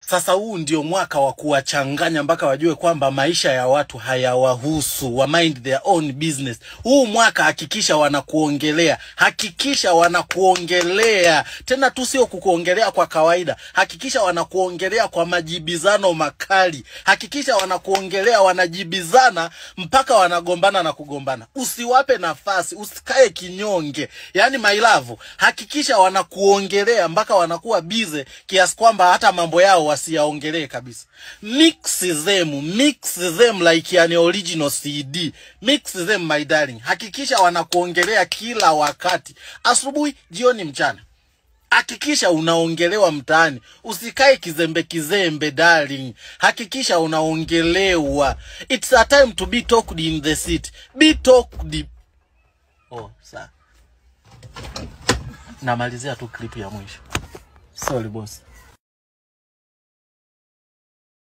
Sasa huu ndio mwaka wa kuwachanganya mpaka wajue kwamba maisha ya watu hayawahusu, wa mind their own business. Huu mwaka hakikisha wanakuongelea, hakikisha wanakuongelea tena tu, sio kukuongelea kwa kawaida, hakikisha wanakuongelea kwa majibizano makali, hakikisha wanakuongelea, wanajibizana mpaka wanagombana na kugombana. Usiwape nafasi, usikae kinyonge. Yani my love, hakikisha wanakuongelea mpaka wanakuwa bize kiasi kwamba hata mambo yao wasiyaongelee kabisa. Mix them, mix them like an original CD. Mix them my darling. Hakikisha wanakuongelea kila wakati, asubuhi, jioni, mchana. Hakikisha unaongelewa mtaani, usikae kizembe kizembe darling. Hakikisha unaongelewa. It's a time to be talked in the city. Be talked. Oh, saa namalizia tu clip ya mwisho. Sorry boss.